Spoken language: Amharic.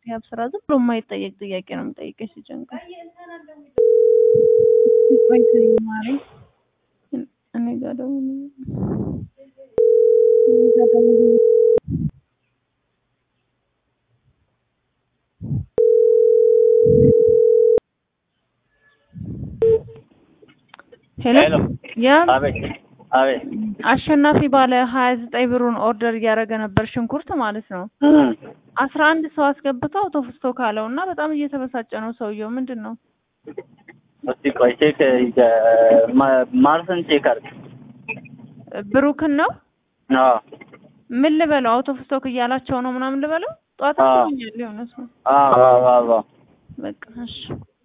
ያብ ስራ ዝም ብሎ የማይጠየቅ ጥያቄ ነው የምጠይቀሽ ሲጨንቀኝ። ቆይ ተይው ማረኝ። እኔ ጋር ደውሎ እኔ ጋር ደውሎ ሄሎ ሄሎ። ያ አቤት አቤት። አሸናፊ ባለ ሀያ ዘጠኝ ብሩን ኦርደር እያደረገ ነበር ሽንኩርት ማለት ነው። አስራ አንድ ሰው አስገብቶ አውቶፍስቶ ካለው እና በጣም እየተበሳጨ ነው ሰውየው። ምንድን ነው እስቲ ቆይ ቼክ ማርሰን ቼክ አድርግ። ብሩክን ነው አዎ ምን ልበለው? አውቶፍስቶክ እያላቸው ነው ምናምን ልበለው? ጠዋት አዎ። አስበኛል የሆነ ሰው አዎ አዎ አዎ በቃ እሺ